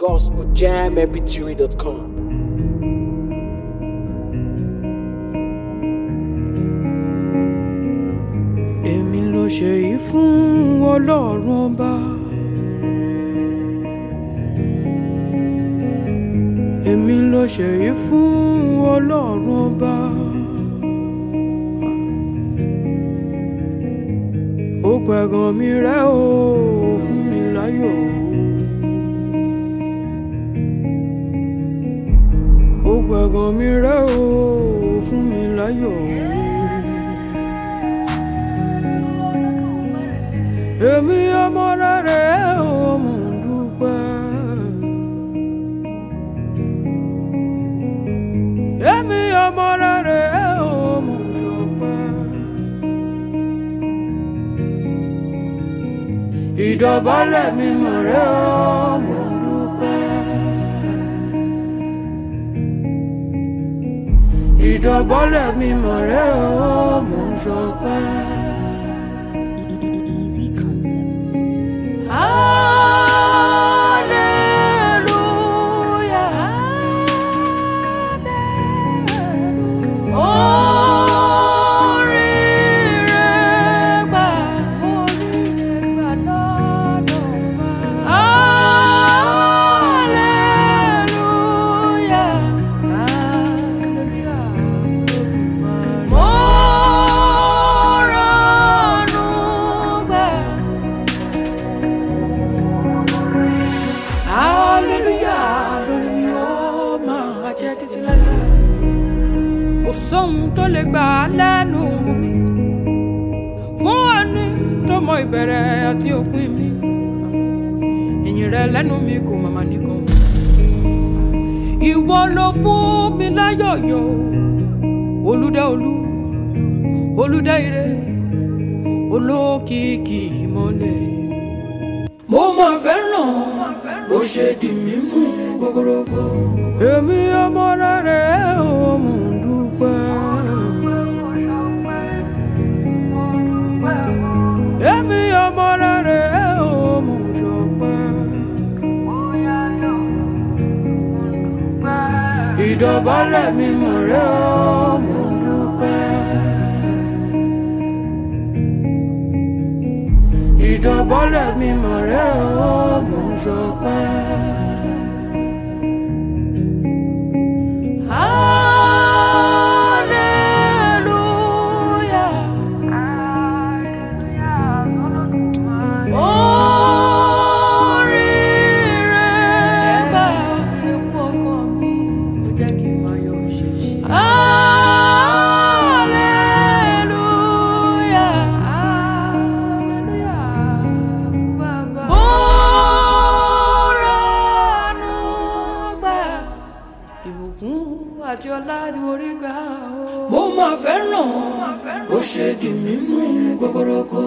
gospeljammpg.com. èmi ló ṣe yìí fún ọlọ́run ọba. èmi ló ṣe yìí fún ọlọ́run ọba. ó pẹ̀gàn mi rẹ́ o fún mi láyọ̀. ó pẹ̀gàn mi rẹ́ o fún mi láyọ̀. èmi ọmọ rere ò mò ń dúpẹ́. èmi ọmọ rere ò mò ń ṣọpẹ́. ìdọ̀bálẹ̀ mi mọ̀ rẹ́ ò mò ń dúpẹ́. ìdọ̀bálẹ̀ mi mọ̀ rẹ́ ò mò ń ṣọpẹ́. Easy Concepts. Hallelujah. Oríire gbà, oríire gbà lọ́dọ̀ wa. Hallelujah. Hallelujah fún Olódùmarè. Mo rànú gbà. Hallelujah, lórí mi ó máa jẹ́ títí láéláé. Kò sóhun tó lè gbà á lẹ́nu mi. Fún ẹni tó mọ ìbẹ̀rẹ̀ àti òpin mi. Ìyìn rẹ lẹ́nu mi kò màmá nìkan. Ìwọ ló fún mi láyọ̀yọ̀. Olúdá olú, olúdá ire, olókìkí ìmọ̀lẹ̀ mo máa fẹ́ràn bó ṣe di mímú gogorogo. èmi ọmọ rere ò mò ń dúpẹ́. èmi ọmọ rere ò mò ń ṣọpẹ́. ìdọ̀bálẹ̀ mi mọ̀ rẹ́ ò mò ń dúpẹ́. ìdọ̀bọ́lẹ̀ mi mọ̀ rẹ́ o mò ń ṣọpẹ́. Hallelujah. Oríire gbà. Hallelujah. Mo rànú gbà. Ìbùkún àti ọlá ni mo rí gbà o. Mo máa fẹ́ràn bó ṣe di mímú gogorogo.